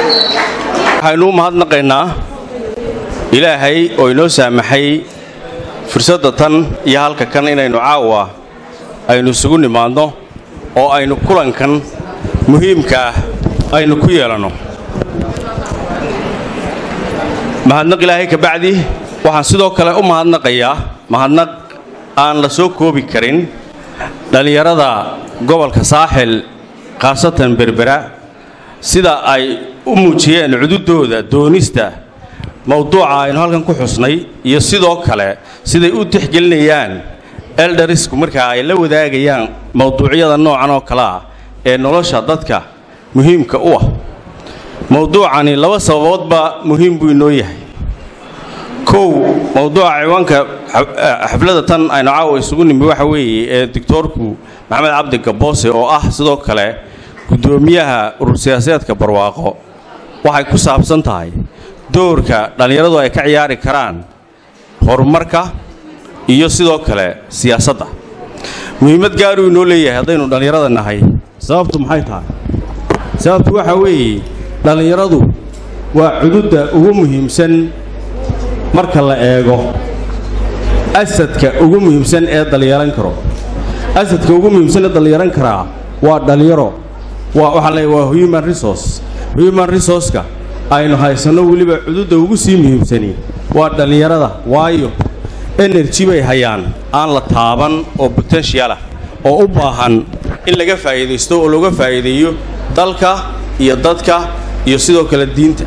waxaynu u mahadnaqaynaa ilaahay oo inoo saamaxay fursadda tan iyo halka kan inaynu caawa aynu isugu nimaadno oo aynu kulankan muhiimka ah aynu ku yeelanno mahadnaq ilaahay kabacdi waxaan sidoo kale u mahadnaqayaa mahadnaq aan la soo koobi karin dhallinyarada gobolka saaxil khaasatan berbera sida ay u muujiyeen cududooda doonista mowduuca aynu halkan ku xusnay iyo sidoo kale siday u tixgelinayaan eldarisku markaa ay la wadaagayaan mowduucyada noocan oo kale ah ee nolosha dadka muhiimka u ah mowduucani laba sababoodba muhiim buu inoo yahay kow mowduuca ciwaanka xafladda tan aynu caawa isugu nimi waxa weeye ee doctoorku maxamed cabdi gaboose oo ah sidoo kale guddoomiyaha urur siyaasadeedka barwaaqo waxay ku saabsan tahay doorka dhallinyaradu ay ka ciyaari karaan horumarka iyo sidoo kale siyaasadda muhiimad gaaruu inoo leeyahay haddaynu dhallinyarada nahay sababtu maxay tahay sababtu waxa weeye dhallinyaradu waa cududda ugu muhiimsan marka la eego asadka ugu muhiimsan ee dhallinyaran karo asadka ugu muhiimsan ee dhallinyaran karaa waa dhallinyaro waa waxaa leeyahay waa human resource human resourceka aynu haysanno weliba cududda ugu sii muhiimsani waa dhallinyarada waayo energy bay hayaan aan la taaban oo potential ah oo u baahan in laga faa'iidaysto oo looga faa'iideeyo dalka iyo dadka iyo sidoo kale diinta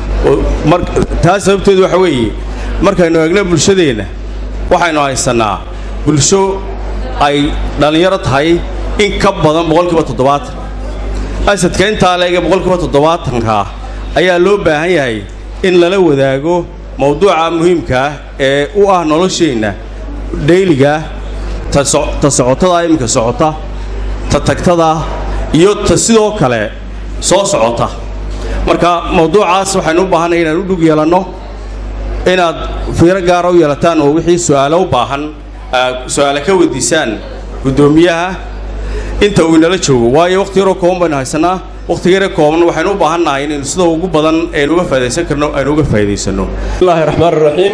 taas sababteedu waxa weeye markaynu eegno bulshadeenna waxaynu haysannaa bulsho ay dhallinyaro tahay in ka badan boqolkiiba toddobaatan asadka intaa leega boqolkiiba toddobaatankaa ayaa loo baahan yahay in lala wadaago mowduuca muhiimkaah ee u ah nolosheenna dhayligaah ta socotada iminka socota ta tagtada iyo ta sidoo kale soo socota marka mowduucaas waxaynu u baahanay inaan u dhug yeelanno inaad fiiro gaara u yeelataan oo wixii su'aalo u baahan su'aale ka weydiisaan guddoomiyaha inta uu inala joogo waayo wakhti yaroo kooban baynu haysannaa wakhtiga yare kooban waxaynu u baahan nahay inaynu sida ugu badan aynu uga faa'idaysan karno aynu uga faa'iidaysanno bismillahi raxmaan raxiim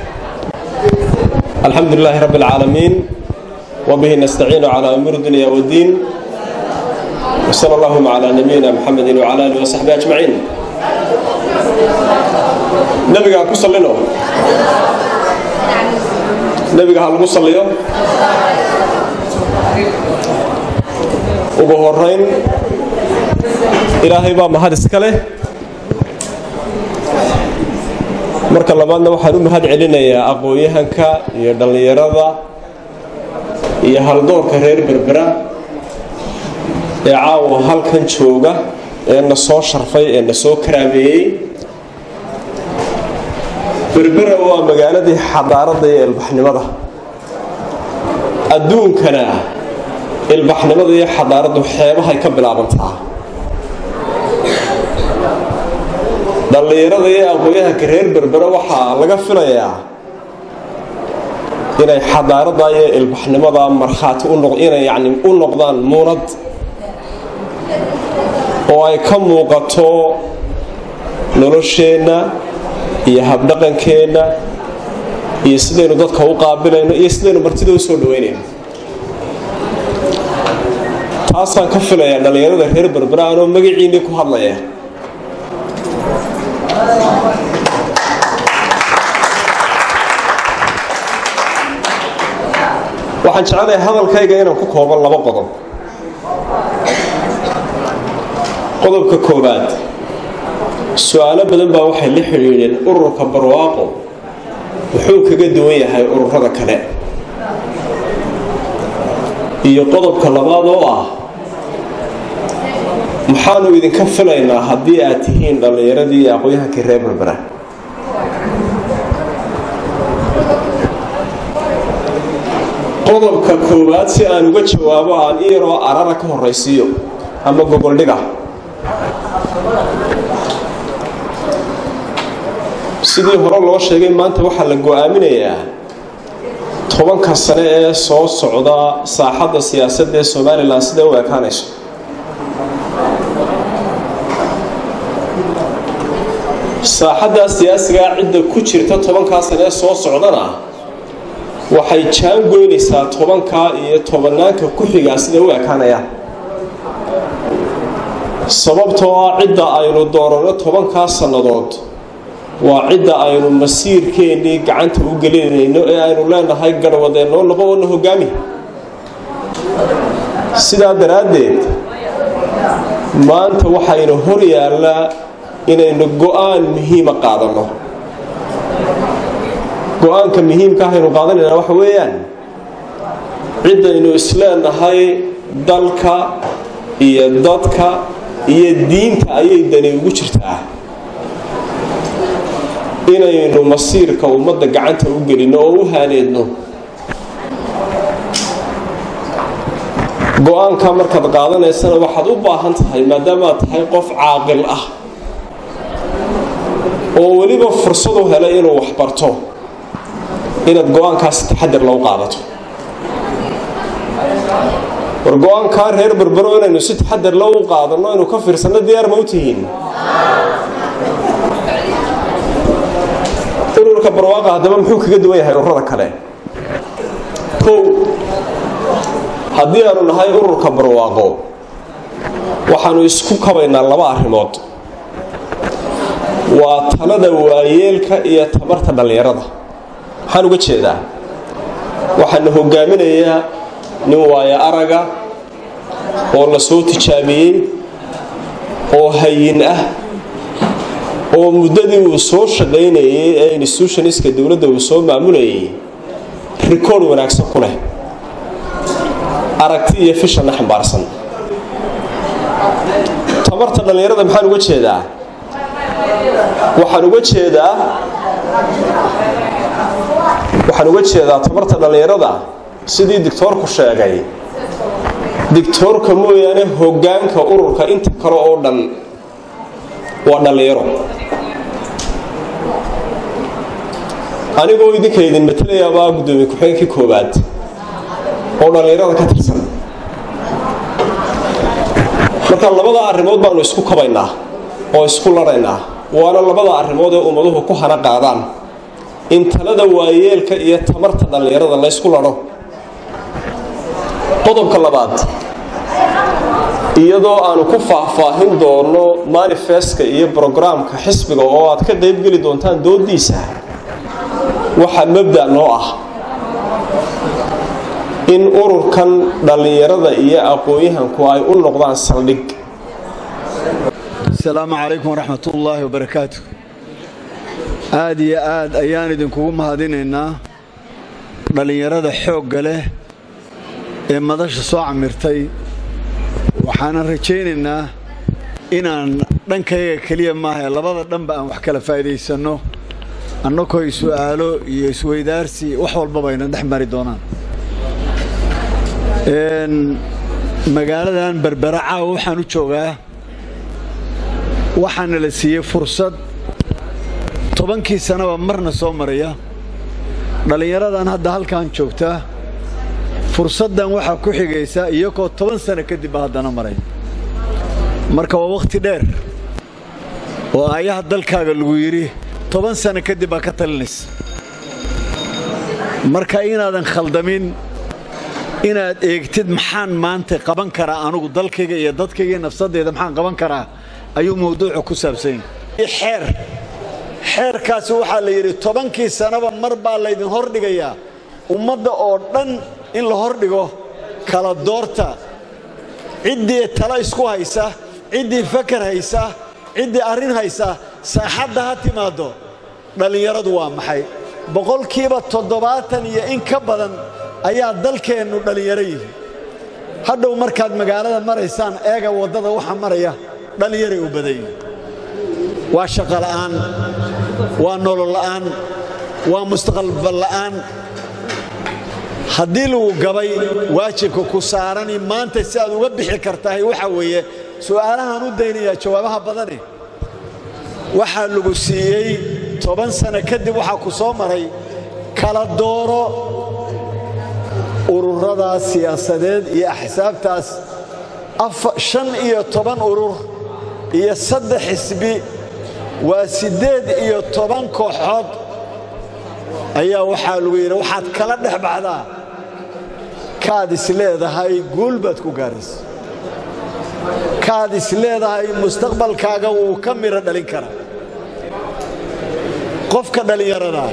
alxamdu lilaahi rabbi alcaalamiin wabihi nastaciinu calaa umuuri dunya waddiin wsala allahuma calaa nabiyina muxamedin wcala alihi wasaxbi ajmaciin nebigaa ku sallino nebiga ha lagu salliyo ugu horayn ilaahay baa mahad iska leh marka labaadna waxaan u mahad celinayaa aqoon-yahanka iyo dhallinyarada iyo haldoorka reer berbera ee caawa halkan jooga ee na soo sharfay ee na soo karaameeyey berbera waa magaaladii xadaaradda iyo ilbaxnimada adduunkana ilbaxnimada iyo xadaaraddu xeebahay ka bilaabantaa dhallinyarada iyo aqoon-yahanka reer berbera waxaa laga filayaa inay xadaaradda iyo ilbaxnimada markhaati inay yani u noqdaan muunad oo ay ka muuqato nolosheenna iyo habdhaqankeenna iyo sidaynu dadka u qaabilayno iyo sidaynu martida u soo dhaweynayno taasaan ka filayaa dhallinyarada reer berbera anoo magaciinnii ku hadlaya waxaan jecelahay hadalkayga inaan ku kooban laba qodob qodobka koowaad su-aalo badan baa waxay la xidhiidheen ururka barwaaqo wuxuu kaga duwan yahay ururada kale iyo qodobka labaad oo ah maxaanu idinka filaynaa haddii aad tihiin dhallinyaradii iyo aqoon-yahankii reer berbera qodobka koowaad si aan uga jawaabo aan i yaroo arara ka horaysiiyo ama gogoldhiga sidii hore loo sheegay maanta waxaa la go-aaminayaa tobanka sane ee soo socda saaxadda siyaasadda ee somalilan siday u ekaanayso saaxaddaa siyaasigaa cidda ku jirta tobankaa sane ee soo socdana waxay jaan goynaysaa tobankaa iyo tobanaanka ku xigaa siday u ekaanayaan sababtoo ah cidda aynu dooranno tobankaa sannadood waa cidda aynu masiirkeennii gacanta u gelinayno ee aynu leenahay garhwadeennoo laba wana hogaami sidaa daraaddeed maanta waxaynu hor yaallaa inaynu go-aan muhiima qaadanno go-aanka muhiimka ahaynu qaadanaynaa waxa weeyaan ciddaynu isleenahay dalka iyo dadka iyo diinta ayay dani ugu jirtaa inaynu masiirka ummadda gacanta u gelinno oo u haaneedno go-aanka markaad qaadanaysana waxaad u baahan tahay maadaamaad tahay qof caaqil ah oo weliba fursad u helay inuu wax barto inaad go-aankaasi taxadir lagu qaadato war go-aankaa reer berbero inaynu si taxadir lagu qaadanno inuu ka fiirsanno diyaar ma u tihiin ururka barwaaqa haddaba muxuu kaga duwan yahay ururada kale kow haddii aanu nahay ururka barwaaqo waxaanu isku kabaynaa laba arrimood waa talada waayeelka iyo tabarta dhallinyarada maxaan uga jeedaa waxaana hogaaminayaa nin waayo araga oo la soo tijaabiyey oo hayin ah oo muddadii uu soo shaqaynayay ee institutioniska dowladda uu soo maamulayay rikoord wanaagsan ku leh aragti iyo fishanna xambaarsan tabarta dhallinyarada maxaan uga jeedaa waxaan uga jeedaa waxaan uga jeedaa tabarta dhallinyarada sidii dictoorku sheegay dictoorka mooyaane hoggaanka ururka inta kale oo dhan waa dhallinyaro anigoo idinka idin matelayaabaa guddoomiye ku-xigeenkii koowaad oo dhallinyarada ka tirsan marka labada arrimood baanu isku kabaynaa oo isku laraynaa waana labada arrimood ee ummaduhu ku hana qaadaan in talada waayeelka iyo tamarta dhallinyarada laysku ladho qodobka labaad iyadoo aanu ku faahfaahin doono manifestka iyo brograamka xisbiga oo aad ka qaybgeli doontaan doodiisa waxaa mabda noo ah in ururkan dhallinyarada iyo aqoon-yahanku ay u noqdaan saldhig asalaamu calaykum waraxmat ullaahi wabarakaatu aad iyo aad ayaan idinkugu mahadinaynaa dhallinyarada xoogga leh ee madasha soo camirtay waxaanan rajaynaynaa inaan dhankayga keliya maaha ee labada dhanba aan wax kala faa'iidaysanno annakoo su'aalo iyo isweydaarsi wax walbaba ayna dhex mari doonaan magaaladan berbera caawa waxaan u joogaa waxaana la siiyey fursad tobankii sanaba marna soo maraya dhallinyaradan hadda halkan joogta fursaddan waxaa ku xigaysa iyagoo toban sano kadibba haddana maray marka waa wakhti dheer oo aayaha dalkaaga lagu yidhi toban sano kadib baa ka talinaysa marka inaadan khaldamin inaad eegtid maxaan maanta qaban karaa anugu dalkayga iyo dadkayga iyo nafsadeyda maxaan qaban karaa ayuu mawduucu ku saabsan yahay xeer xeerkaasi waxaa la yidhi tobankii sanaba mar baa laydin hordhigayaa ummadda oo dhan in la hordhigo kala doorta ciddii tala isku haysa ciddii fakar haysa ciddii arrin haysa saaxadda ha timaaddo dhallinyaradu waa maxay boqolkiiba toddobaatan iyo in ka badan ayaa dalkeennu dhallinyaro yihi hadhow markaad magaalada maraysaan eega waddada waxa maraya dhallinyaray u badan yihin waa shaqo la'aan waa nolol la'aan waa mustaqbal la'aan haddii lagu gabay waajibka ku saarani maanta si aad uga bixi kartahay waxaa weeye su'aalahaan u daynayaa jawaabaha badane waxaa lagu siiyey toban sano kadib waxaa ku soo maray kala dooro ururadaas siyaasadeed iyo axsaabtaas shan iyo toban urur iyo saddex xisbi waa siddeed iyo toban kooxood ayaa waxaa lagu yidhi waxaad kala dhex baxdaa kaad is leedahay guul baad ku gaaraysa kaad is leedahay mustaqbalkaaga wuu ka midho dhalin karaa qofka dhallinyarada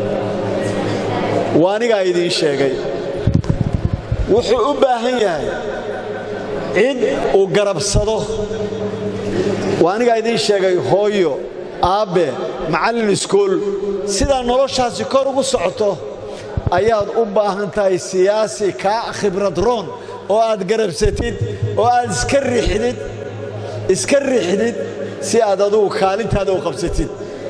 waa anigaa idiin sheegay wuxuu u baahan yahay cid uu garabsado waa anigaa idiin sheegay hooyo aabbe macallin iskool sidaa noloshaasi kor ugu socoto ayaad u baahan tahay siyaasi kaa khibrad roon oo aad garabsatid oo aad iska riixdid iska riixdid si aad adugu kaalintaada u qabsatid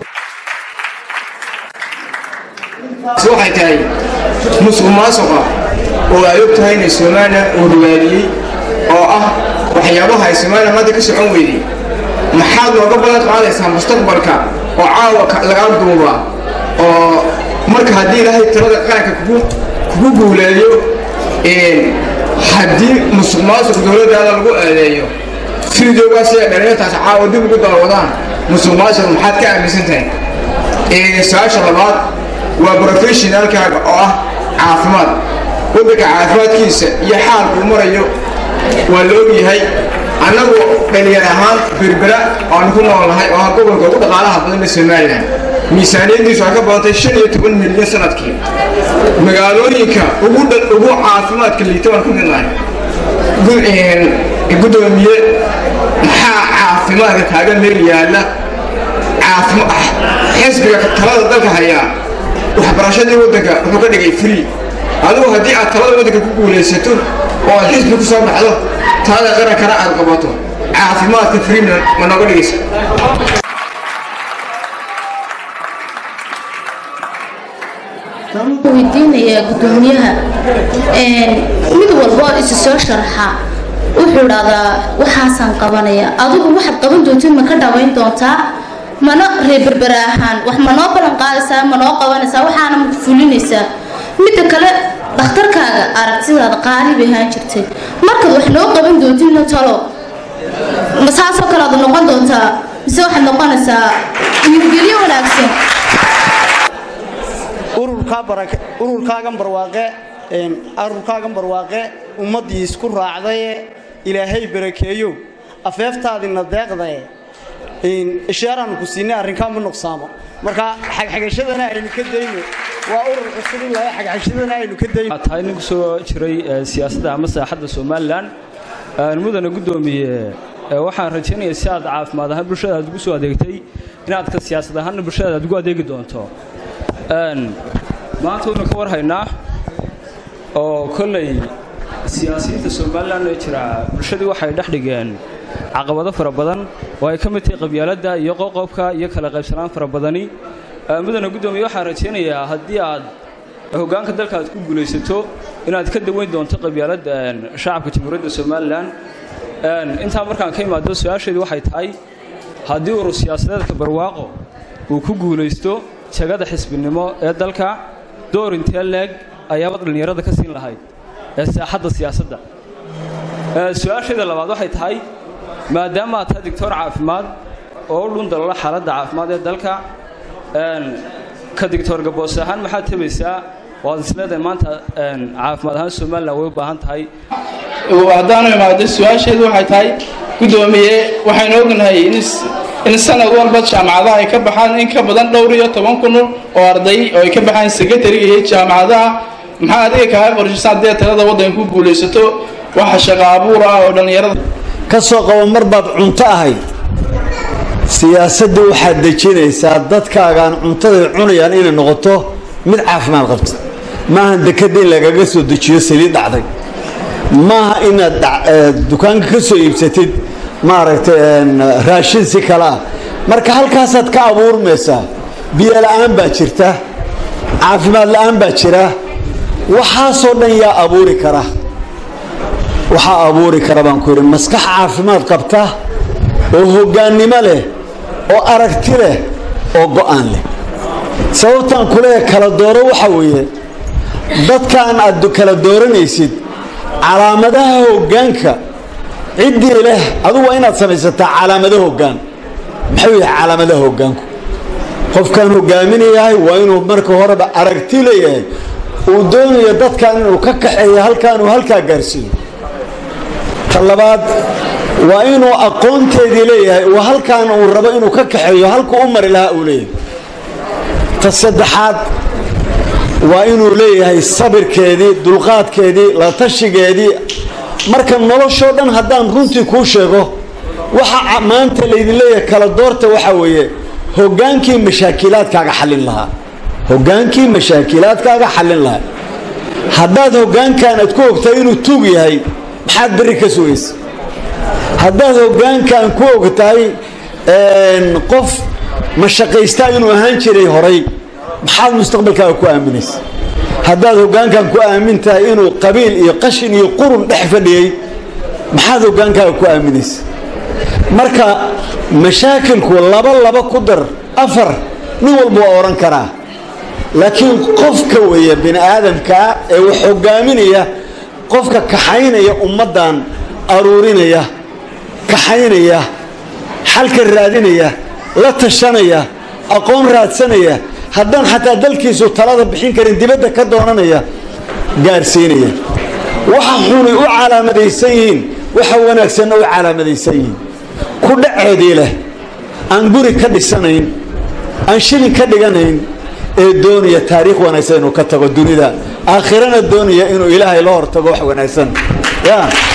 waxay tahay musuq maasuqa oo ay og tahay inay somalilan uu rugaaliyey oo ah waxyaabaha ay somalilan maanta ka socon weyday maxaad nooga balan qaadaysaa mustaqbalka oo caawa lagaa duuba oo marka haddii ilaahay talada qaranka kugu guuleeyo haddii musuq maasuq dowladdaada lagu eedeeyo fideogaa sida dhallinyartaas caawa dib ugu daawadaan musuq maasuq maxaad ka aaminsan tahay su-aasha labaad waa brofeshinaalkaaga oo ah caafimaad waddanka caafimaadkiisa iyo xaalkuu marayo waa la ogyahay annagu dhalinyar ahaan berbera aanu ku noolnahay oo ah gobolka ugu dhaqaalaha badan ee somalilan miisaaniyaddiisu waxay ka badantay shan iyo toban milyan sanadkii magaalooyinka ugu ugu caafimaadka liita baan ku midnahay guddoomiye maxaa caafimaadka kaaga meel yaalla xisbiga talada dalka hayaa waxbarashadii waddanka wuxuu ka dhigay free adigu haddii aad talada waddanka ku guulaysato oo aad xisbi ku soo baxdo talada qarankana aad qabato caafimaadka free ma nooga dhigaysa weydiinayaa guddoomiyaha mid walbo isu soo sharxa wuxuu dhahdaa waxaasaan qabanaya adigu waxaad qaban doontid ma ka dhawayn doontaa mana reeberbera ahaan wax ma noo ballan qaadaysaa ma noo qabanaysaa waxaana ma fulinaysaa midda kale dhakhtarkaaga aragtidaada qaali bay ahaan jirtay markaad wax noo qaban doontidna talo ma saasoo kale aad noqon doontaa mise waxaad noqonaysaa nabadgelyo wanaagsan ururkaagan barwaaqe ururkaagan barwaaqe ummaddii isku raacdaye ilaahay barakeeyo afeeftaadina deeqdae ishaaraan ku siinay arrinkaa ma nuqsaamo marka xagxagashadana aynu ka dayno waa urur cusub in laga xagxagashadana aynu ka dayno tahay nin ku soo jiray siyaasadda ama saaxadda somalilan mudana guddoomiye waxaan rajaynayaa si aad caafimaad ahaan bulshada aad ugu soo adeegtay inaad ka siyaasad ahaanna bulshada aad ugu adeegi doonto maanta waynu ka warhaynaa oo kolley siyaasiyiinta somalilan ee jira bulshadii waxay dhex dhigeen caqabado fara badan oo ay ka mid tahay qabyaaladda iyo qoqobka iyo kala qaybsanaan fara badani mudana guddoomiye waxaan rajaynayaa haddii aad hoggaanka dalka aad ku guulaysato inaad ka daweyn doonto qabyaaladda shacabka jamhuuriyadda somalilan intaa markaan ka imaado su-aasheedu waxay tahay haddii urur siyaasadeedka barwaaqo uu ku guulaysto jagada xisbinimo ee dalka door intee leeg ayaaba dhallinyarada ka siin lahayd ee saaxadda siyaasadda su-aasheeda labaad waxay tahay maadaama aad tahay digtoor caafimaad oo u dhundalala xaaladda caafimaad ee dalka ka digtoor gaboos ahaan maxaad tabaysaa waad isleedahay maanta caafimaad ahaan somalilan way u baahan tahay haddaanu imaado su-aasheedu waxay tahay guddoomiye waxaynu ognahay in sanad walba jaamacadaha ay ka baxaan in ka badan dhowr iyo toban kun oo arday oo ay ka baxaan sekretariga iyo jaamacadaha maxaa adiga kaaga qorshaysan haddii talada waddanka ku guulaysato waxa shaqo abuur ah oo dhallinyarada ka soo qabo mar baad cunto ahayd siyaasadda waxaad dejinaysaa dadkaagaan cuntaday cunayaan inay noqoto mid caafimaad qabta maaha dekadda in lagaga soo dejiyo saliid dhacday maaha inaad dukaanka ka soo iibsatid maaragtay raashin si kale ah marka halkaasaad ka abuurmaysaa biyo la'aan baa jirta caafimaad la'aan baa jira waxaasoo dhan yaa abuuri kara waxaa abuuri kara baan ku yidhi maskax caafimaad qabta oo hoggaannimo leh oo aragti leh oo go'aan leh sababtaan kuleeya kala dooro waxa weeye dadkaan aad kala dooranaysid calaamadaha hoggaanka ciddii leh adugu waa inaad samaysataa calaamado hoggaan maxuu yahay calaamadaha hoggaanku qofkaan hogaaminayahay waa inuu marka horeba aragti leeyahay uu doonayo dadkan inuu ka kaxeeyo halkaan uu halkaa gaarsiiyo ta labaad waa inuu aqoonteedii leeyahay uu halkaan uu rabo inuu ka kaxeeyo halku u mari lahaa uu leeyahay ta saddexaad waa inuu leeyahay sabirkeedii dulqaadkeedii la tashigeedii marka noloshoo dhan haddaan runtii kuu sheego waxa maanta laydin leeyahay kala doorta waxaa weeye hoggaankii mashaakilaadkaaga xallin lahaa hoggaankii mashaakilaadkaaga xallin lahaa haddaad hoggaankan aad ku ogtahay inuu tuug yahay maxaad berri ka sugaysa haddaad hoggaankan ku ogtahay qof mashaqaystaa inuu ahaan jiray horay maxaad mustaqbalkaaga ku aaminaysa haddaad hoggaankan ku aamin tahay inuu qabiil iyo qashin iyo qurun dhex fadhiyey maxaad hoggaankaaga ku aaminaysa marka mashaakilku laba laba ku dar afar nin walba waa odhan karaa laakiin qofka weeye bini aadamkaa ee wax hogaaminaya qofka kaxaynaya ummaddan aruurinaya kaxaynaya xalka raadinaya la tashanaya aqoon raadsanaya haddaan xataa dalkiisu talada bixin karin dibadda ka doonanaya gaarsiinaya waxa xunay u calaamadaysan yihiin waxa wanaagsanna u calaamadaysan yihiin ku dhaceedii leh aan guri ka dhisanayn aan shilin ka dhiganayn ee doonaya taariikh wanaagsan inuu ka tago dunida aakhirana doonaya inuu ilaahay la hortago wax wanaagsan ya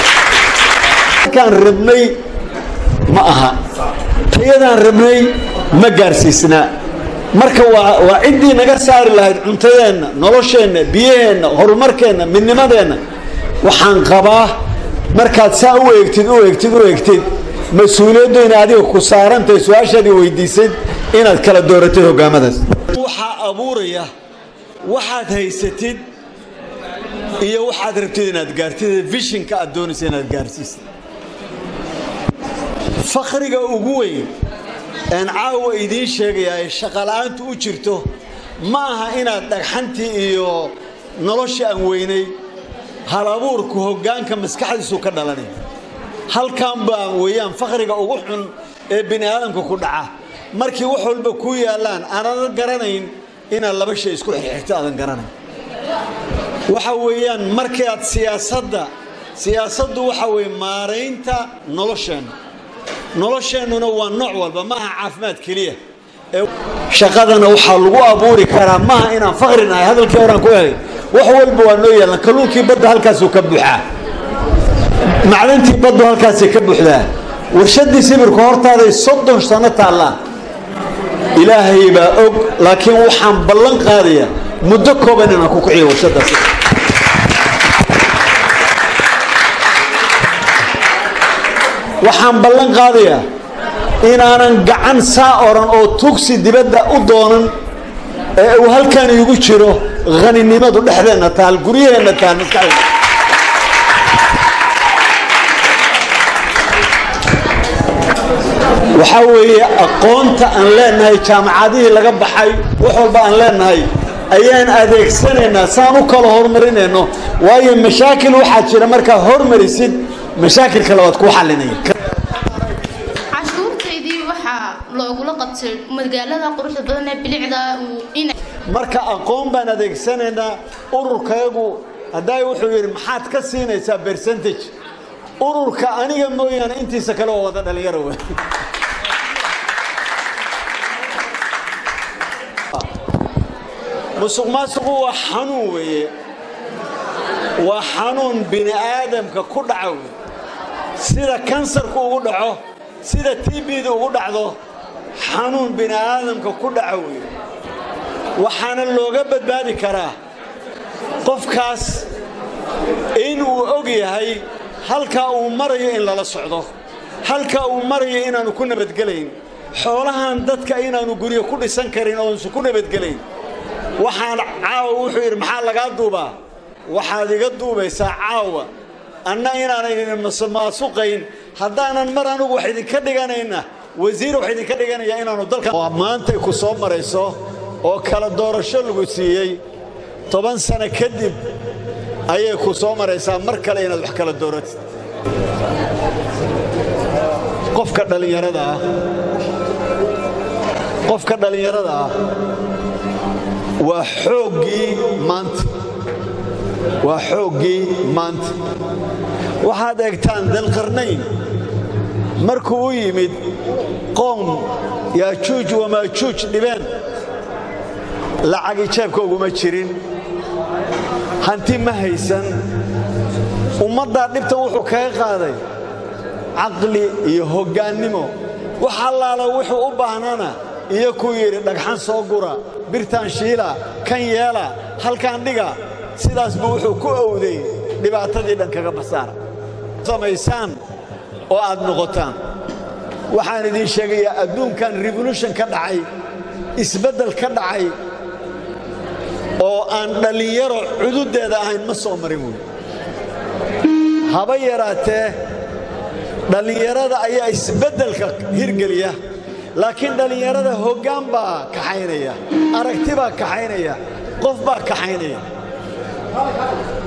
kaan rabnay ma aha tayadaan rabnay ma gaarsiisnaa marka waa waa ciddii naga saari lahayd cuntadeenna nolosheenna biyaheenna horumarkeenna midnimadeenna waxaan qabaa markaad saa u eegtid u eegtid u eegtid mas-uuliyaddu ina adiga ku saarantahay su-aashaadii weydiisayd inaad kala dooratid hogaamadaas waxaa abuuraya waxaad haysatid iyo waxaad rabtid inaad gaartid vishinka aad doonaysa inaad gaarsiisid fakriga ugu weyn een caawa idiin sheegayaa ee shaqala-aantu u jirto ma aha inaad dhagxantii iyo nolosha aan weynay hal abuurku hoggaanka maskaxdiisu ka dhalanay halkan baa weeyaan fakriga ugu xun ee bini aadamka ku dhaca markii wax walba ku yaallaan aanan garanayn inaad laba shay isku xirxirto aadan garanayn waxa weeyaan markii aad siyaasadda siyaasaddu waxa weeye maaraynta nolosheenna nolosheennuna waa nooc walba maaha caafimaad keliya shaqadana waxaa lagu abuuri karaa maaha inaan fakri nahay hadalkii horaan ku helay wax walba waa noo yaallan kalluunkii badda halkaasuu ka buuxaa macdantii baddu halkaasay ka buuxdaa warshadii sibirku hortaaday soddon sano taallaa ilaahay baa og laakiin waxaan ballan qaadayaa muddo kooban inaan ku kiciyo warshadaas waxaan ballan qaadayaa inaanan gacan saa oran oo tugsi dibadda u doonan ee uu halkan iigu jiro haninimadu dhexdeenna taal guryaheenna taal maskaxdeena waxaa weeye aqoonta aan leenahay jaamacadihii laga baxay wax walba aan leenahay ayaan adeegsanaynaa saan u kala horumarinayno waayo mashaakil waxaa jira markaa hormarisid mashaakilka labaad kuu xalinaya cashuurtaydii waxaa loogula qabtay magaalada quruxda badan ee bilicda marka aqoon baan adeegsanaynaa ururkayagu haddaay wuxuu yidhi maxaad ka siinaysaa bercentage ururka aniga mooyaane intiisa kale oo wada dhalinyaro wey musuq maasuqu waa xanuun weeye waa xanuun bini aadamka ku dhaca wey sida kansarku ugu dhaco sida tbda ugu dhacdo xanuun bini aadamka ku dhaca wey waxaana looga badbaadi karaa qofkaas in uu og yahay halkaa uu marayo in lala socdo halkaa uu marayo inaanu ku nabadgelayn xoolahan dadka inaanu guryo ku dhisan karin oonsu ku nabadgelayn waxaan caawa wuxuu yidhi maxaa lagaa duubaa waxaad iga duubaysaa caawa anna inaanaynin maasuqayn haddaanan mar anugu wax idinka dhiganayna wasiir wax idinka dhiganaya inaanu dalka maantay ku soo marayso oo kala doorasho lagu siiyey toban sano kadib ayay ku soo maraysaa mar kale inaad wax kala dooratid qofka dhallinyarada ah qofka dhallinyarada ah waa xooggii maanta waa xooggii maanta waxaad eegtaan dalqarnayn markuu u yimid qoom yaajuuj wamaajuuj dhibeen lacagi jeebka uguma jirin hanti ma haysan ummaddaa dhibtan wuxuu kaga qaaday caqli iyo hoggaannimo wax allaala wuxuu u baahnana iyo kuu yidhi dhagxan soo gura birtaan shiila kan yeela halkaan dhiga sidaas buu wuxuu ku owday dhibaatadii dhan kaga basaara samaysaan oo aad noqotaan waxaan idiin sheegayaa adduunkan revolution ka dhacay isbeddel ka dhacay oo aan dhallinyaro cududdeeda ahayn ma soo marin wey haba yaraatee dhallinyarada ayaa isbeddelka hirgeliya laakiin dhallinyarada hoggaan baa kaxaynaya aragti baa kaxaynaya qof baa kaxaynaya